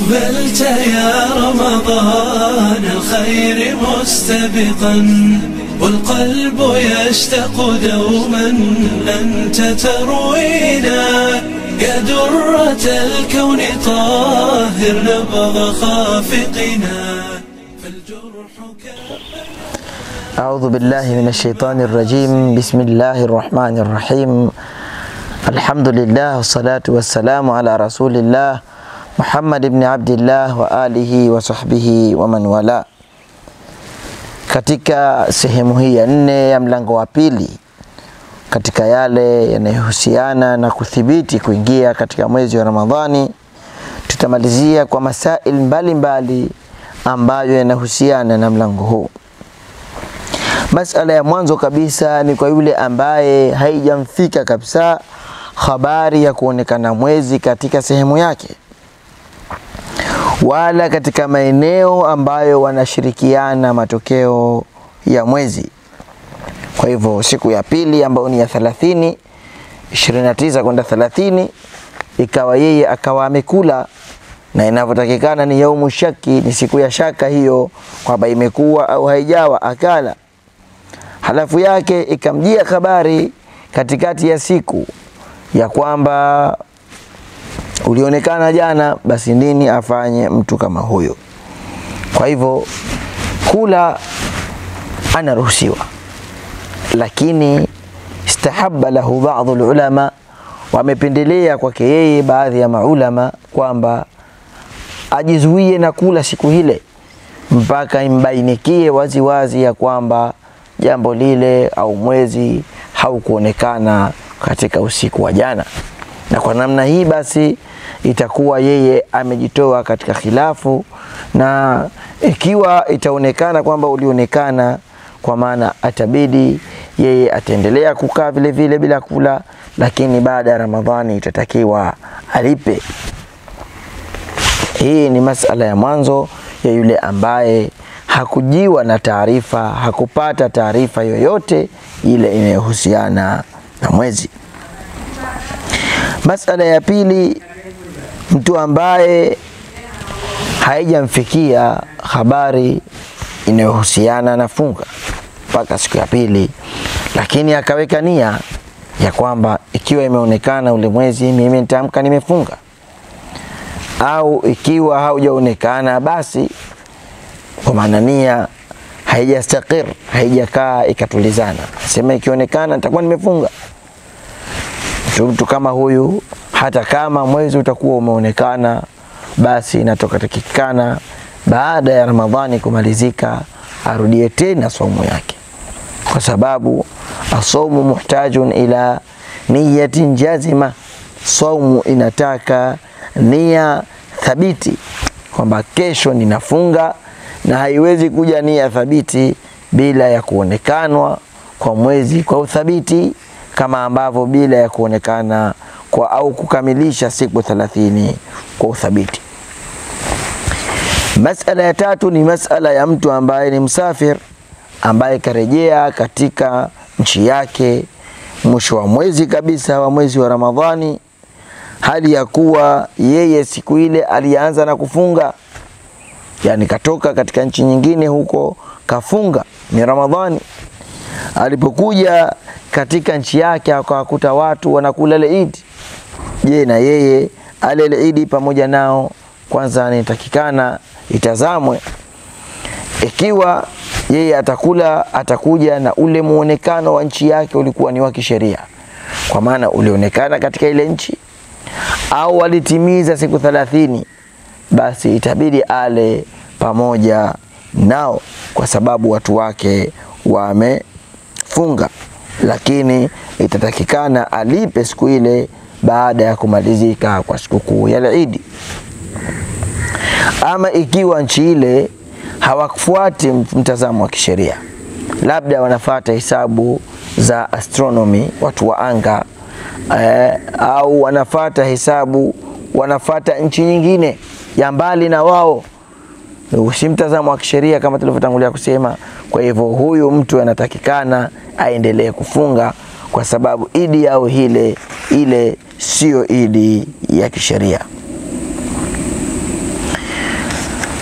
أقبلت يا رمضان الخير مستبقا والقلب يشتاق دوما أنت تروينا يا درة الكون طاهر نبض خافقنا فالجرح كان أعوذ بالله من الشيطان الرجيم بسم الله الرحمن الرحيم الحمد لله والصلاة والسلام على رسول الله محمد بن عبد الله وآله وصحبه ومن والاه katika sehemu hii ya nne ya mlango wa pili katika yale yanayohusiana na kuthibiti kuingia katika mwezi wa Ramadhani, tutamalizia kwa masail mbalimbali ambayo yanahusiana na mlango huu. Masala ya mwanzo kabisa ni kwa yule ambaye haijamfika kabisa habari ya kuonekana mwezi katika sehemu yake wala katika maeneo ambayo wanashirikiana matokeo ya mwezi. Kwa hivyo siku ya pili ambayo ni ya 30 29 kwenda 30 ikawa yeye akawa amekula na inavyotakikana ni yaumu shaki, ni siku ya shaka hiyo kwamba imekuwa au haijawa, akala halafu yake ikamjia habari katikati ya siku ya kwamba ulionekana jana, basi nini afanye mtu kama huyo? Kwa hivyo kula anaruhusiwa, lakini istahabba lahu baadhu ulama, wamependelea kwake yeye baadhi ya maulama kwamba ajizuie na kula siku hile mpaka imbainikie wazi wazi ya kwamba jambo lile au mwezi haukuonekana katika usiku wa jana, na kwa namna hii basi itakuwa yeye amejitoa katika khilafu, na ikiwa itaonekana kwamba ulionekana, kwa maana atabidi yeye ataendelea kukaa vile vile bila kula, lakini baada ya Ramadhani itatakiwa alipe. Hii ni masala ya mwanzo ya yule ambaye hakujiwa na taarifa, hakupata taarifa yoyote ile inayohusiana na mwezi. Masala ya pili, mtu ambaye haijamfikia habari inayohusiana na funga mpaka siku ya pili, lakini akaweka nia ya kwamba ikiwa imeonekana ule mwezi, mimi nitaamka nimefunga, au ikiwa haujaonekana basi kwa maana nia haijastakir haijakaa ikatulizana, sema ikionekana nitakuwa nimefunga. Mtu kama huyu, hata kama mwezi utakuwa umeonekana, basi inatoka takikana baada ya Ramadhani kumalizika arudie tena saumu yake, kwa sababu asaumu muhtajun ila niyatin jazima, saumu inataka nia thabiti kwamba kesho ninafunga na haiwezi kuja nia thabiti bila ya kuonekanwa kwa mwezi kwa uthabiti, kama ambavyo bila ya kuonekana kwa au kukamilisha siku thelathini kwa uthabiti. Masala ya tatu ni masala ya mtu ambaye ni msafir, ambaye karejea katika nchi yake mwisho wa mwezi kabisa wa mwezi wa Ramadhani, hali ya kuwa yeye siku ile alianza na kufunga yani katoka katika nchi nyingine huko kafunga, ni Ramadhani. Alipokuja katika nchi yake akawakuta watu wanakula ile Idi, je, na yeye ale ile Idi pamoja nao? Kwanza nitakikana itazamwe ikiwa yeye atakula, atakuja na ule muonekano wa nchi yake ulikuwa ni wa kisheria, kwa maana ulionekana katika ile nchi, au alitimiza siku thelathini basi itabidi ale pamoja nao kwa sababu watu wake wamefunga, lakini itatakikana alipe siku ile baada ya kumalizika kwa sikukuu ya Idi. Ama ikiwa nchi ile hawafuati mtazamo wa kisheria, labda wanafata hesabu za astronomy, watu wa anga eh, au wanafata hesabu, wanafata nchi nyingine ya mbali na wao, si mtazamo wa kisheria kama tulivyotangulia kusema. Kwa hivyo huyu mtu anatakikana aendelee kufunga kwa sababu idi yao hile ile siyo idi ya kisheria.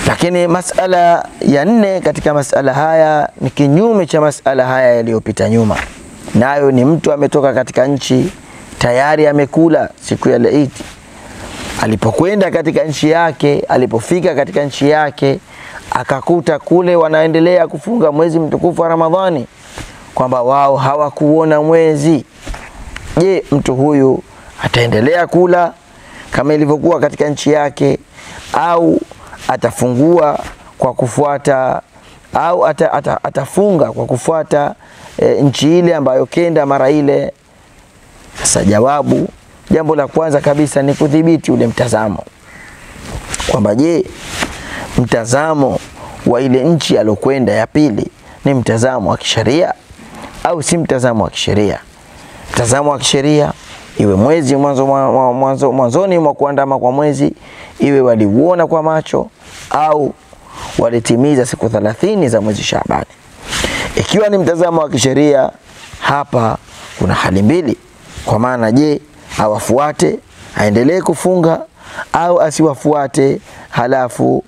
Lakini masala ya nne katika masala haya ni kinyume cha masala haya yaliyopita nyuma, nayo ni mtu ametoka katika nchi tayari amekula siku ya Eid, alipokwenda katika nchi yake, alipofika katika nchi yake akakuta kule wanaendelea kufunga mwezi mtukufu wa Ramadhani, kwamba wao hawakuona mwezi. Je, mtu huyu ataendelea kula kama ilivyokuwa katika nchi yake au atafungua kwa kufuata au ata, ata, atafunga kwa kufuata e, nchi ile ambayo kenda mara ile? Sasa jawabu, jambo la kwanza kabisa ni kudhibiti ule mtazamo kwamba je, mtazamo wa ile nchi alokwenda ya pili ni mtazamo wa kisheria au si mtazamo wa kisheria? Mtazamo wa kisheria iwe mwezi mwanzo mwanzo mwanzoni mwa kuandama kwa mwezi, iwe waliuona kwa macho au walitimiza siku thelathini za mwezi Shaabani. Ikiwa ni mtazamo wa kisheria, hapa kuna hali mbili, kwa maana je, awafuate aendelee kufunga au asiwafuate, halafu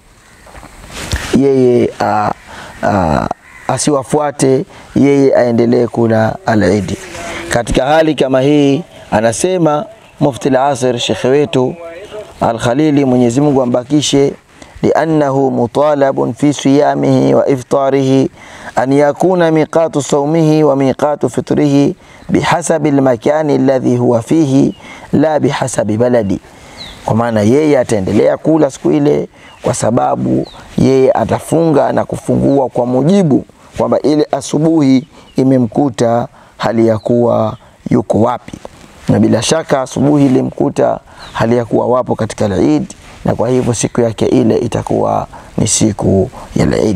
yeye a, a, asiwafuate yeye aendelee kula al-Eid. Katika hali kama hii, anasema Mufti al-Asir shekhe wetu Al-Khalili, Mwenyezi Mungu ambakishe, liannahu mutalabun fi siyamihi wa iftarihi an yakuna miqatu sawmihi wa miqatu fitrihi bihasabi al-makani alladhi huwa fihi la bihasabi baladi, kwa maana yeye ataendelea kula siku ile kwa sababu yeye atafunga na kufungua kwa mujibu kwamba ile asubuhi imemkuta hali ya kuwa yuko wapi, na bila shaka asubuhi ilimkuta hali ya kuwa wapo katika Eid, na kwa hivyo siku yake ile itakuwa ni siku ya Eid.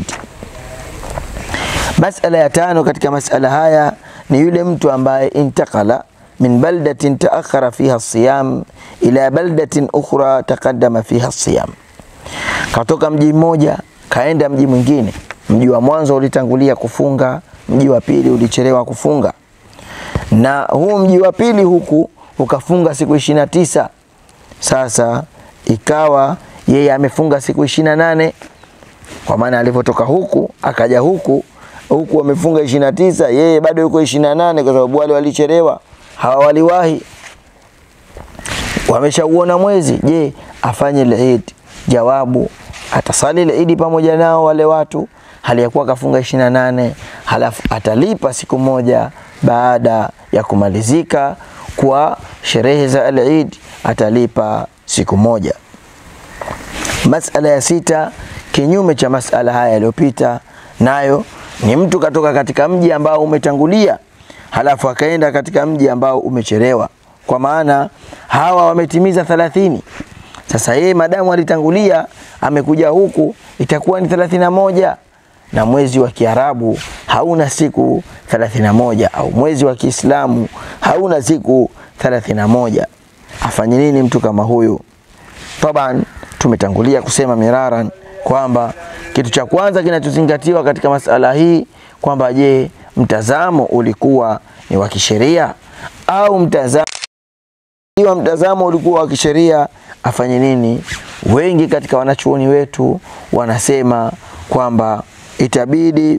Masala ya tano katika masala haya ni yule mtu ambaye intakala min baldatin taakhara fiha siyam ila baldatin ukhra taqaddama fiha siyam, katoka mji mmoja kaenda mji mwingine. Mji wa mwanzo ulitangulia kufunga, mji wa pili ulichelewa kufunga, na huu mji wa pili huku ukafunga siku ishirini na tisa. Sasa ikawa yeye amefunga siku ishirini na nane kwa maana alivyotoka huku akaja huku huku wamefunga ishirini na tisa, yeye bado yuko ishirini na nane kwa sababu wale walichelewa, hawa waliwahi, wameshauona mwezi. Je, afanye Eid? Jawabu, atasali Eid pamoja nao wale watu hali ya kuwa kafunga ishirini na nane, halafu atalipa siku moja baada ya kumalizika kwa sherehe za al-Eid, atalipa siku moja. Masala ya sita, kinyume cha masala haya yaliyopita, nayo ni mtu katoka katika mji ambao umetangulia, halafu akaenda katika mji ambao umechelewa, kwa maana hawa wametimiza thelathini. Sasa yeye madamu alitangulia amekuja huku, itakuwa ni thelathini na moja na mwezi wa Kiarabu hauna siku 31 au mwezi wa Kiislamu hauna siku 31. Afanye nini mtu kama huyu? Taban, tumetangulia kusema miraran kwamba kitu cha kwanza kinachozingatiwa katika masala hii kwamba je, mtazamo ulikuwa ni wa kisheria au mtazamo iwa mtazamo ulikuwa wa kisheria, afanye nini? Wengi katika wanachuoni wetu wanasema kwamba itabidi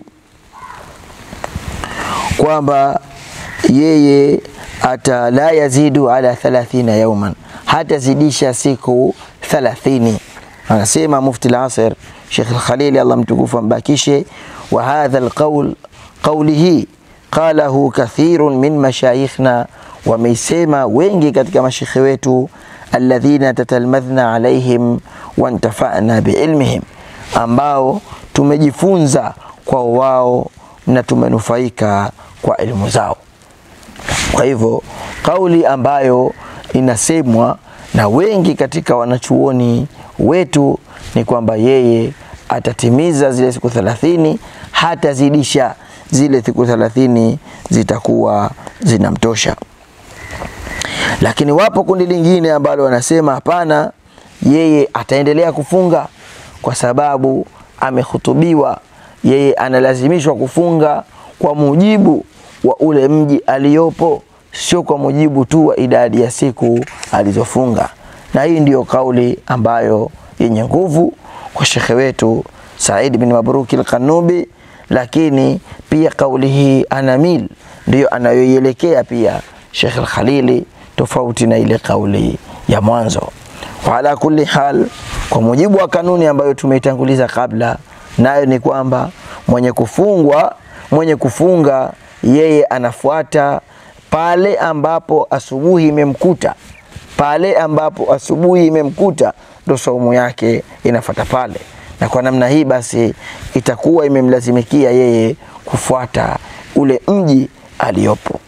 kwamba yeye ata la yazidu ala 30 yauman, hatazidisha siku 30. Anasema Mufti al-Asir Sheikh al-Khalili, Allah mtukufu ambakishe, wa hadha al-qawl qawlihi qalahu kathirun min mashayikhna, wameisema wengi katika mashekhe wetu, alladhina tatalmadhna alaihim wantafana biilmihim, ambao tumejifunza kwa wao na tumenufaika kwa elimu zao. Kwa hivyo kauli ambayo inasemwa na wengi katika wanachuoni wetu ni kwamba yeye atatimiza zile siku thelathini, hatazidisha zile siku thelathini, zitakuwa zinamtosha. Lakini wapo kundi lingine ambalo wanasema hapana, yeye ataendelea kufunga kwa sababu amehutubiwa, yeye analazimishwa kufunga kwa mujibu wa ule mji aliyopo, sio kwa mujibu tu wa idadi ya siku alizofunga. Na hii ndiyo kauli ambayo yenye nguvu kwa shekhe wetu Said bin Mabruki al-Qanubi, lakini pia kauli hii anamil ndiyo anayoielekea pia Sheikh al-Khalili, tofauti na ile kauli ya mwanzo. Wa ala kulli hal, kwa mujibu wa kanuni ambayo tumeitanguliza kabla, nayo ni kwamba mwenye kufungwa mwenye kufunga yeye anafuata pale ambapo asubuhi imemkuta, pale ambapo asubuhi imemkuta ndo saumu yake inafuata pale, na kwa namna hii basi itakuwa imemlazimikia yeye kufuata ule mji aliyopo.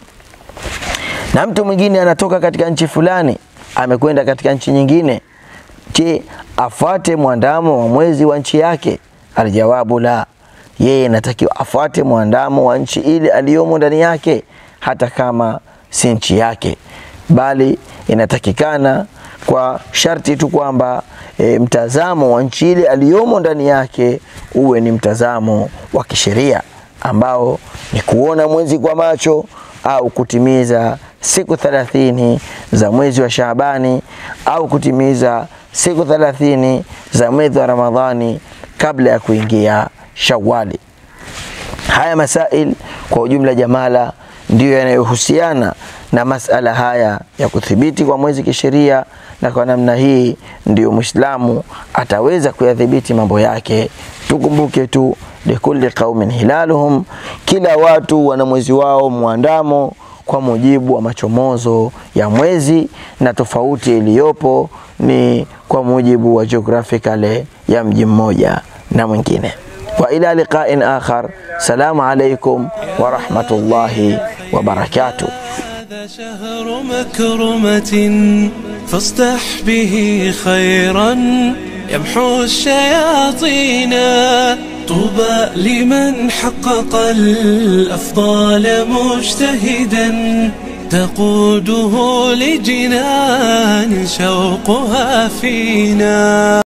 Na mtu mwingine anatoka katika nchi fulani amekwenda katika nchi nyingine, je, afuate mwandamo wa mwezi wa nchi yake? Aljawabu la, yeye inatakiwa afuate mwandamo wa nchi ile aliyomo ndani yake, hata kama si nchi yake, bali inatakikana kwa sharti tu kwamba e, mtazamo wa nchi ile aliyomo ndani yake uwe ni mtazamo wa kisheria ambao ni kuona mwezi kwa macho au kutimiza siku thelathini za mwezi wa Shaabani au kutimiza siku thelathini za mwezi wa Ramadhani kabla ya kuingia Shawali. Haya masail kwa ujumla jamala ndiyo yanayohusiana na masala haya ya kuthibiti kwa mwezi kisheria, na kwa namna hii ndiyo Muislamu ataweza kuyadhibiti mambo yake. Tukumbuke tu likulli qaumin hilaluhum, kila watu wana mwezi wao mwandamo kwa mujibu wa machomozo ya mwezi, na tofauti iliyopo ni kwa mujibu wa geographically ya mji mmoja na mwingine. Wa ila liqa'in akhar, salamu alaikum wa rahmatullahi wa barakatuh. هذا شهر مكرمة فاصدح به خيرا يمحو الشياطين طوبى لمن حقق الأفضال مجتهدا تقوده لجنان شوقها فينا